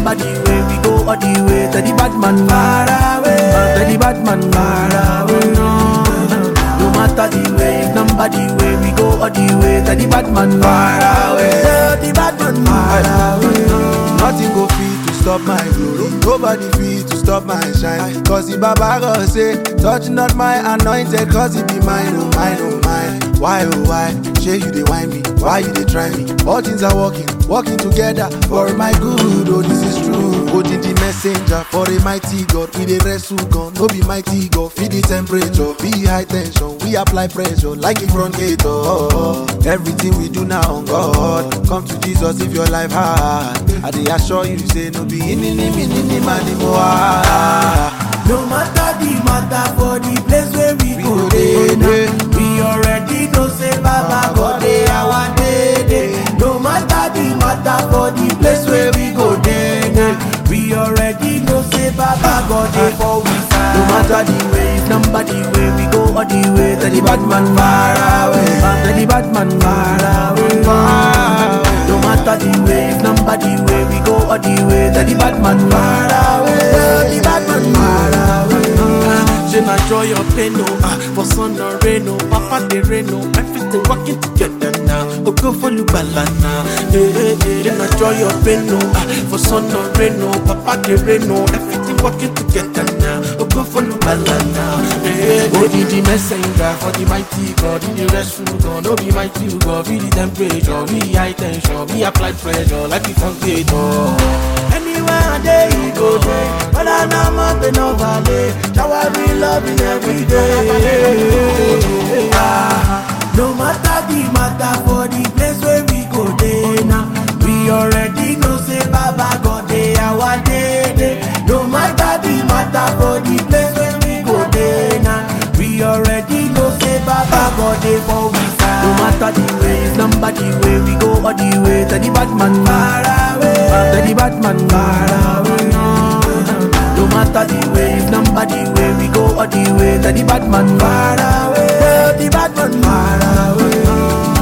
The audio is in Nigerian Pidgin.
number the way we go all the way. Tell the bad man far away. Uh, tell the bad man far away. No matter the way, number the way we go all the way. Tell the bad man far away. Tell the bad man far away. Nothing go fit to stop my glory. Nobody fit to stop my shine. Cause the Baba God say, touch not my anointed, cause it be mine, oh mine, oh mine. Why, oh why? Shay, you they whine me. Why you they try me? All things are working, working together for my good. Oh, this is true. Holding the messenger for a mighty God. We the wrestle gun, no be mighty God. Feed the temperature, be high tension. We apply pressure like in front gate. Oh, everything we do now on God. Come to Jesus if your life hard. I dey assure you, say no be in in in in in man No matter the matter for the place where we, We go go dey dey, now. dey. We already know say Baba God dey our day day. No matter the matter for the place where we go dey now. We already know say Baba God dey for we side. No matter the way, number the way we go all the way. Tell the bad man far away. Uh, Tell the bad man far away. No matter the way, number the way we go all the way. Tell the bad man far away. Tell the bad man far away. Je n'enjoy your pain, no. Ah, for sun or rain, no. Papa the rain, no. Everything working together now. Oh, go for you, balana. Hey, hey, hey. Je n'enjoy your pain, no. Ah, for sun or rain, no. Papa the rain, no. Everything working together now. Oh, go for you, balana. Hey, hey, hey. Oh, the the messenger for the mighty God. In the restroom, God. No be mighty God. Be the temperature. Be high tension. Be apply pressure. Like the concretor. Anywhere I day you go there, but I know mountain no valley. Shower me loving every day. Ah, no matter the matter for the place where we go there now. We already know say Baba God dey our day day. No matter the matter for the place where we go there now. We already know say Baba God dey for we side. No matter the way, number the way we go all the way. Tell the bad man far away. Uh, Tell the bad man far away. No matter the way, number the way we go all the way. Tell the bad man far away. Tell the bad man far away.